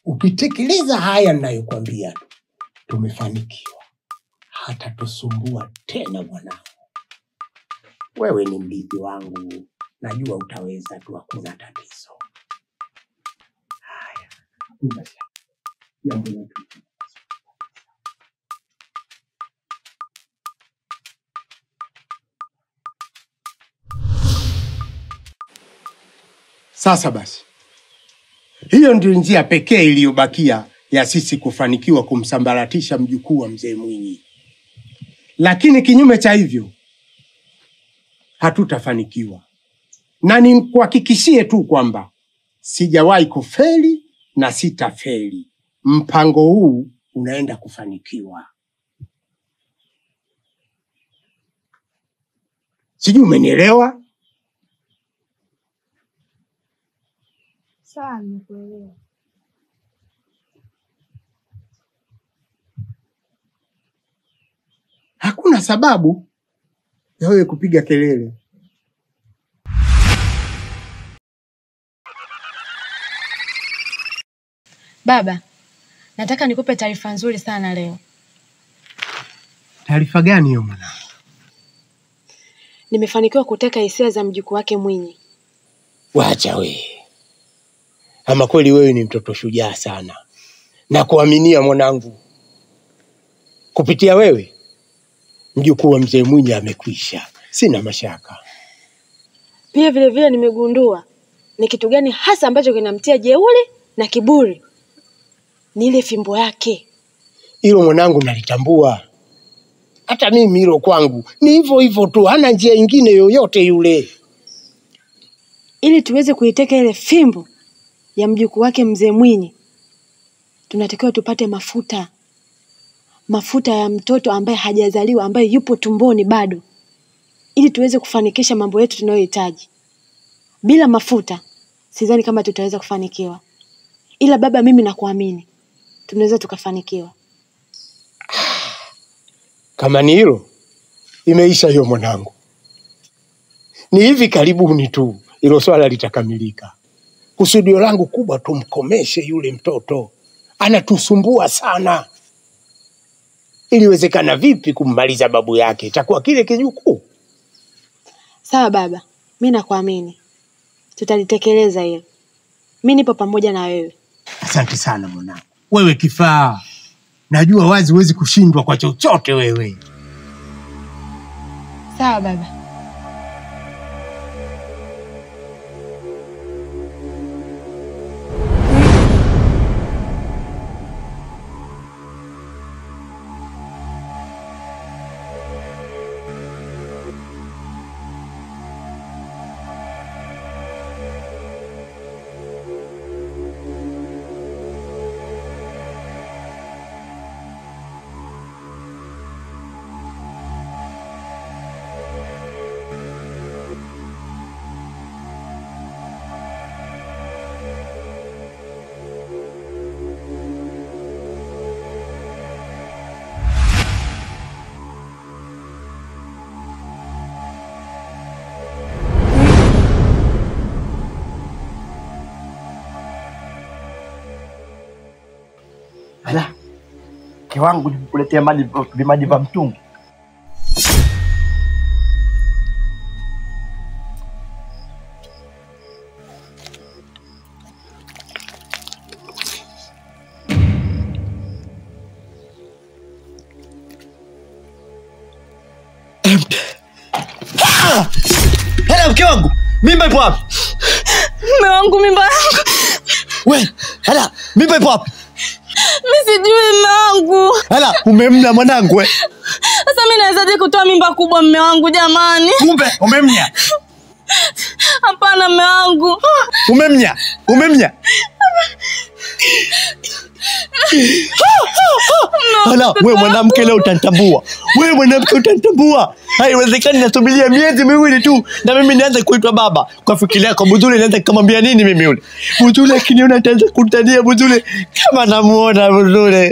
ukitekeleza haya ninayokwambia tumefanikiwa hata tusumbua tena mwanangu wewe ni mrithi wangu najua utaweza tu hakuna tatizo haya hakuna shaka. jambo letu Sasa basi, hiyo ndio njia pekee iliyobakia ya sisi kufanikiwa kumsambaratisha mjukuu wa mzee Mwinyi, lakini kinyume cha hivyo hatutafanikiwa, na nikuhakikishie tu kwamba sijawahi kufeli na sitafeli. Mpango huu unaenda kufanikiwa. Sijui umenielewa? Sawa, nimekuelewa. Hakuna sababu ya wewe kupiga kelele. Baba, nataka nikupe taarifa nzuri sana leo. Taarifa gani hiyo mwanangu? Nimefanikiwa kuteka hisia za mjukuu wake Mwinyi. Wacha we, ama kweli wewe ni mtoto shujaa sana, na kuaminia mwanangu. Kupitia wewe mjukuu wa mzee Mwinyi amekwisha, sina mashaka. Pia vile vile nimegundua ni kitu gani hasa ambacho kinamtia jeuri na kiburi. Ni ile fimbo yake. Hilo mwanangu nalitambua, hata mimi hilo kwangu ni hivyo hivyo tu, hana njia ingine yoyote yule. Ili tuweze kuiteka ile fimbo ya mjukuu wake mzee Mwinyi, tunatakiwa tupate mafuta, mafuta ya mtoto ambaye hajazaliwa, ambaye yupo tumboni bado, ili tuweze kufanikisha mambo yetu tunayohitaji. Bila mafuta, sidhani kama tutaweza kufanikiwa, ila baba, mimi nakuamini, tunaweza tukafanikiwa. Kama ni hilo, imeisha hiyo mwanangu. Ni hivi karibuni tu hilo swala litakamilika. Kusudio langu kubwa tumkomeshe yule mtoto, anatusumbua sana. Iliwezekana vipi kummaliza babu yake? Itakuwa kile kijukuu. Sawa baba, mi nakuamini, tutalitekeleza hilo. Mi nipo pamoja na wewe. Asante sana mwanangu, wewe kifaa. Najua wazi huwezi kushindwa kwa chochote wewe. Sawa baba. Ala, mke wangu nikuletea maji vimaji vya mtungi. Ah! Hela mke wangu, mimba ipo wapi? Mume wangu mimba yangu. We, hela, mimba ipo wapi? Mimi sijui mume wangu. Hela, umemna mwanangu we. Sasa mimi nawezaje kutoa mimba kubwa mume wangu jamani? Kumbe umemnya. Hapana mume wangu. Umemnya. Umemnya. Hala, we mwanamke leo utanitambua. We mwanamke utanitambua. Haiwezekani nasubiria miezi miwili tu na mimi nianze kuitwa baba. Kwa fikiri yako Buzule nianze kumwambia nini mimi yule? Buzule akiniona ataanza kutania Buzule kama namuona Buzule.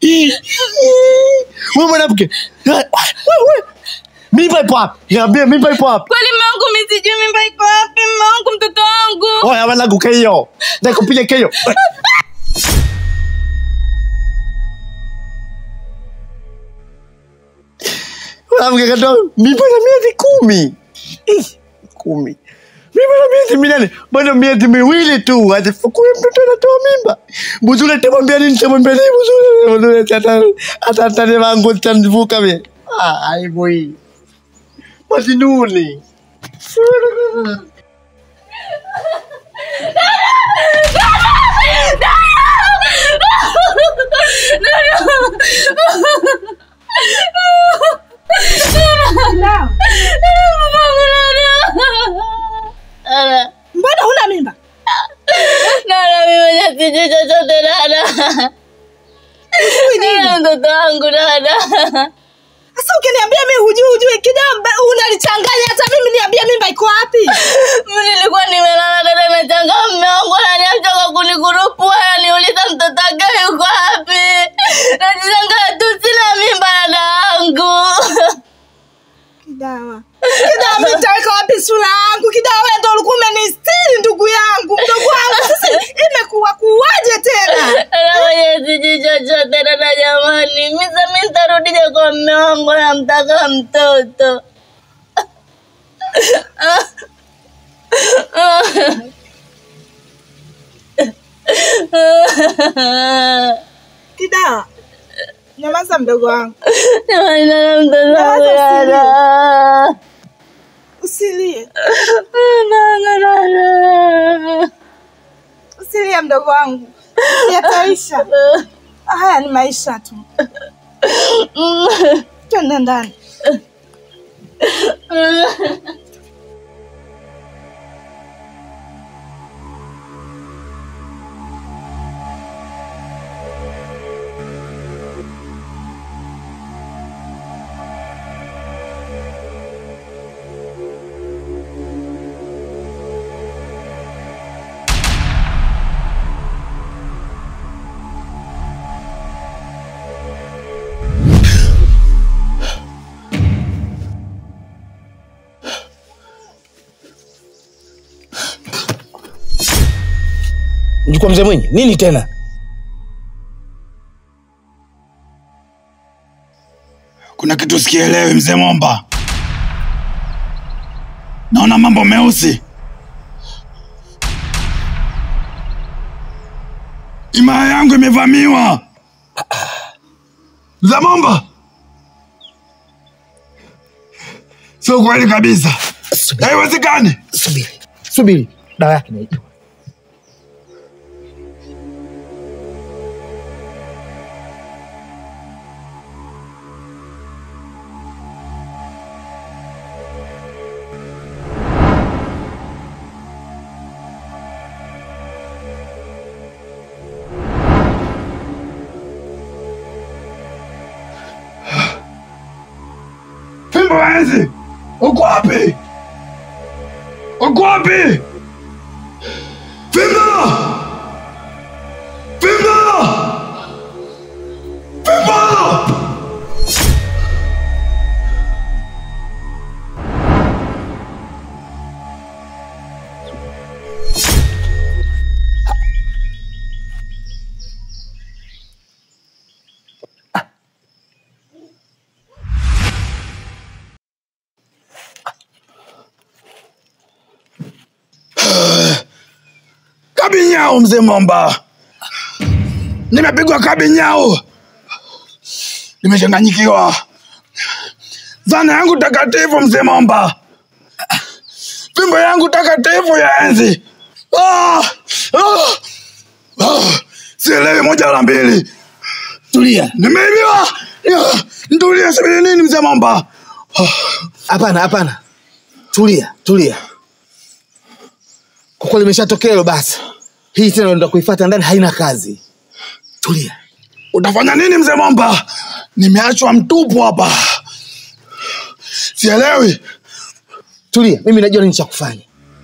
We mwanamke. We, we. Mimba ipo wapi? Niambie mimba ipo wapi? Kweli mume wangu mimi sijui mimba iko wapi mume wangu mtoto wangu. Oya wanangu keyo. Nakupiga keyo. mwanamke katoa mimba na miezi kumi Ih, kumi mimba na miezi minane bado miezi miwili tu azifukue mtoto anatoa mimba buzule tamwambia nini tamwambia nini buzule buzule ata ata ata wangu tanvuka mie ah aibu hii mazinuni Mbona huna mimba? Dada, mimi sijui chochote dada. Dada, mtoto wangu dada. Sasa ukiniambia mimi hujui hujui kijamba unalichanganya hata mimi niambie mimba iko wapi? Mimi nilikuwa nimelala dada na changa mume wangu ananiacha kwa kunikurupua ananiuliza mtoto wake yuko wapi. Najishangaa tu sina mimba dada wangu. Kidawa. Kidawa mimi nitaweka wapi sura yangu? Kidawa wewe ndio ulikuwa umenistiri ndugu yangu. Mdogo wangu sasa imekuwa kuwaje tena? Dada mwenye sijui chochote dada jamani. Mimi sasa mimi nitarudije kwa mume wangu namtaka mtoto. Kidawa. Nyamaza mdogo wangu. Jamani dada mtoto wangu dada. Usilie. Dada dada. Usilie mdogo wangu. Yataisha. Haya ni maisha tu. Twende ndani. mjukuu wa mzee Mwinyi, nini tena? Kuna kitu sikielewi, mzee Momba. Naona mambo meusi. Himaya yangu imevamiwa. Mzee Momba, sio kweli kabisa, haiwezekani. Subiri, subiri, dawa yake naijua. Fimbo ya enzi, uko wapi? Uko wapi? Fimbo! Fimbo! Fimbo! Kabinyao mzee Momba, nimepigwa kabinyao, nimechanganyikiwa. Zana yangu takatifu mzee Momba, fimbo yangu takatifu ya enzi. Ah! Ah! Ah! Sielewi moja la mbili, Tulia, nimeibiwa. Ah! Nitulie, subiri nini mzee Momba? hapana, hapana, tulia, tulia. Kwa kweli imeshatokea hilo, basi hii tena ndo kuifuata ndani, haina kazi. Tulia. Utafanya nini mzee Momba? Nimeachwa mtupu hapa, sielewi. tulia mimi najua nini cha kufanya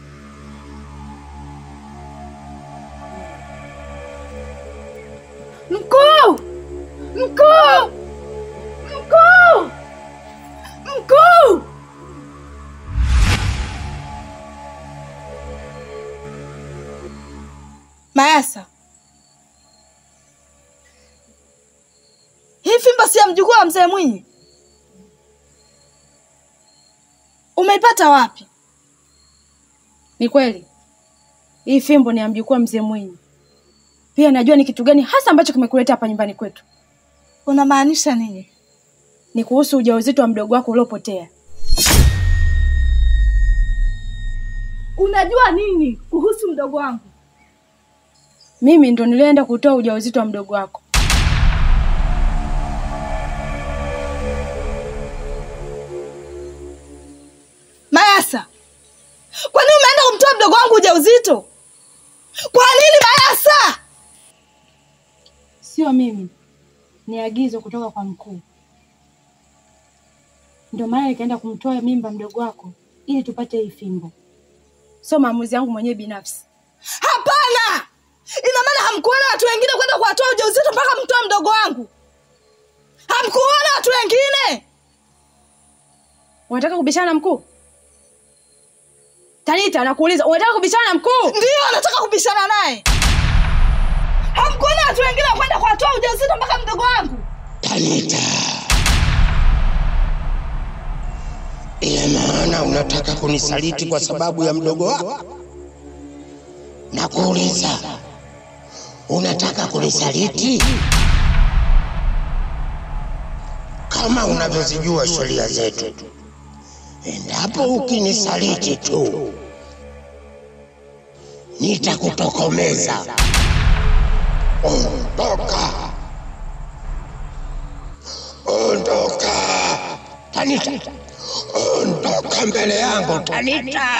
Mkuu! Mkuu! Mkuu! Mkuu! Mayasa, hii fimbo si ya mjukuu wa mzee Mwinyi? Umeipata wapi? Ni kweli hii fimbo ni ya mjukuu wa mzee Mwinyi. Pia najua ni kitu gani hasa ambacho kimekuleta hapa nyumbani kwetu. Unamaanisha nini? Ni kuhusu ujauzito wa mdogo wako uliopotea. Unajua nini kuhusu mdogo wangu? Mimi ndo nilienda kutoa ujauzito wa mdogo wako. Mayasa, kwa nini umeenda kumtoa mdogo wangu ujauzito? Kwa nini Mayasa? Sio mimi, ni agizo kutoka kwa mkuu. Ndio maana nikaenda kumtoa mimba mdogo wako ili tupate hii fimbo. Sio maamuzi yangu mwenyewe binafsi. Hapana, ina maana hamkuona watu wengine kwenda kuwatoa ujauzito mpaka mtoe mdogo wangu? Hamkuona watu wengine? Unataka kubishana na mkuu? Tanita, nakuuliza, unataka kubishana na mkuu? Ndiyo, nataka kubishana naye. Hamkuona watu wengine kwenda kuwatoa ujauzito mpaka mdogo wangu? Tanita, ina maana unataka kunisaliti kwa sababu ya mdogo wako? Nakuuliza, unataka kunisaliti? Kama unavyozijua sheria zetu, endapo ukinisaliti tu nitakutokomeza. Ondoka, ondoka, Tanita, ondoka mbele yangu, Tanita.